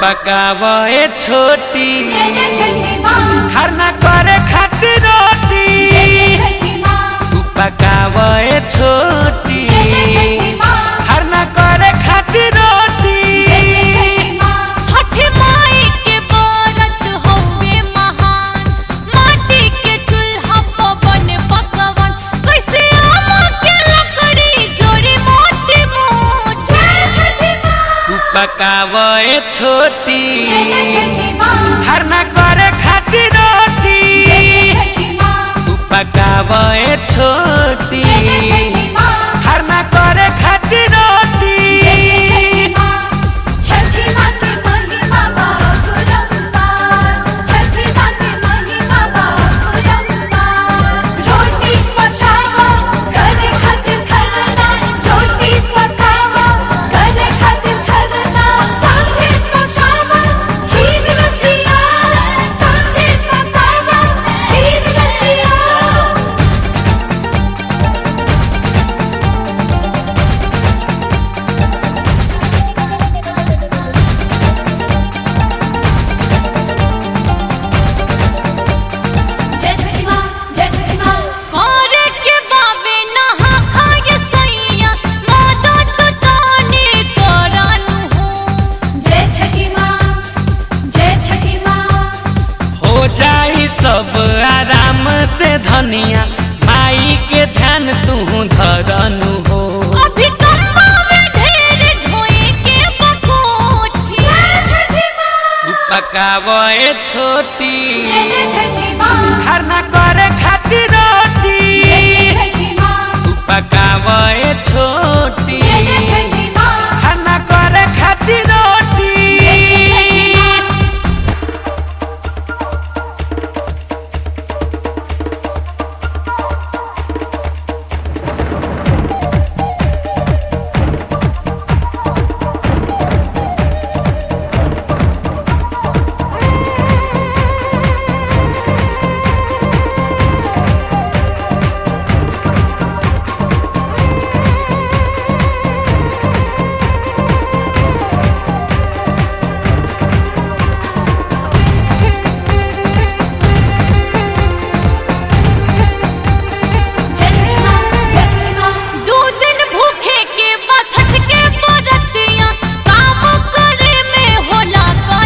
पकावे छोटी जय जय छठी माँ खरना करे खातिर रोटी जय जय छठी माँ तू पकावे छोटी जय जय छठी माँ खरना करे खातिर रोटी जय जय छठी माँ छठी माई के व्रत होवे महान माटी के चूल्हा पर बने पकवान कैसे आम के लकड़ी जोड़ी मोटी मोटी जय छठी माँ तू पकावे छोटी जय जय छठी माँ खरना करे खातिर रोटी जय जय छठी माँ तू पकावे छोटी जय जय छठी माँ खरना करे खातिर रोटी जय जय छठी माँ छठी माँ की महिमा बाबुरंपार छठी माँ की महिमा बाबुरंपार रोटी पकाओ करे खातिर खरना रोटी पकाओ करे खातिर खरना सांभे पकाओ खीर रसिया सांभे पकाओ खीर रसिया जय छठी माँ जय छठी माँ करे के बाबे नहा खाए सैया माता तो ताने करानु हो जय छठी माँ जय छठी माँ हो जाई सब आराम से धनिया माई के ध्यान तू धरनु हो अभी कमावे ढेर धोए के बकोठी जय छठी माँ तू पकावे छोटी जय जय छठी माँ खरना करे खातिर रोटी जय जय छठी माँ तू पकावे छोटी जय जय छठी माँ खरना करे खातिर रोटी जय जय छठी माँ जय छठी माँ जय छठी माँ दो दिन भूखे के बछत के बरतिया काम करे में होला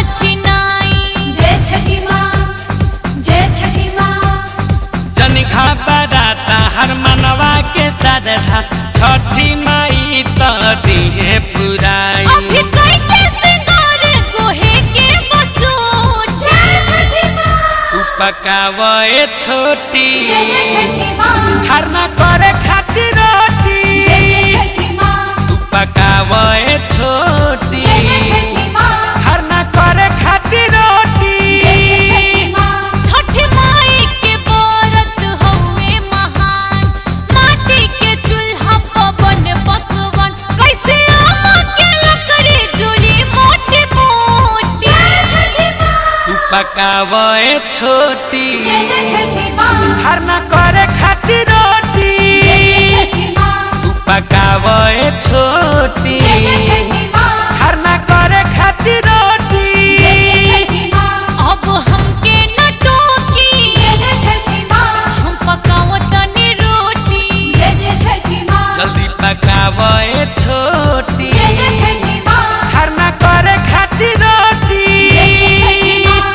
कठिनाई जय छठी माँ जय छठी माँ जनिखा बराता हर मनवा के साधा छठी माई तो दिए पुराई अभी कई के सिंगार गोहे के बचोट जय छठी माँ तू पकावे छोटी जय जय छठी माँ खरना करे खातिर रोटी जय जय छठी माँ तू पकावे छोटी जय जय छठी माँ खरना करे खातिर रोटी जय जय छठी माँ छठी माई के व्रत हउए महान माटी के चूल्हा पर बने पकवान कैसे आम के लकड़ी जोड़ी मोटी मोटी जय छठी माँ तू पकावे छोटी जय जय छठी माँ खरना करे खातिर रोटी जय जय छठी माँ तू पकावे छोटी जय जय छठी माँ खरना करे खातिर रोटी जय जय छठी माँ अब हमके न टोकी जय जय छठी माँ हम पकाओ तनी रोटी जय जय छठी माँ जल्दी पकावे छोटी जय जय छठी माँ खरना करे खातिर रोटी जय जय छठी माँ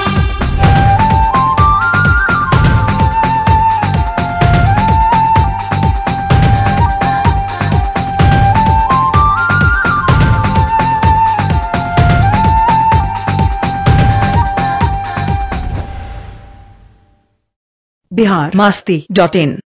बिहार मास्ती डॉट इन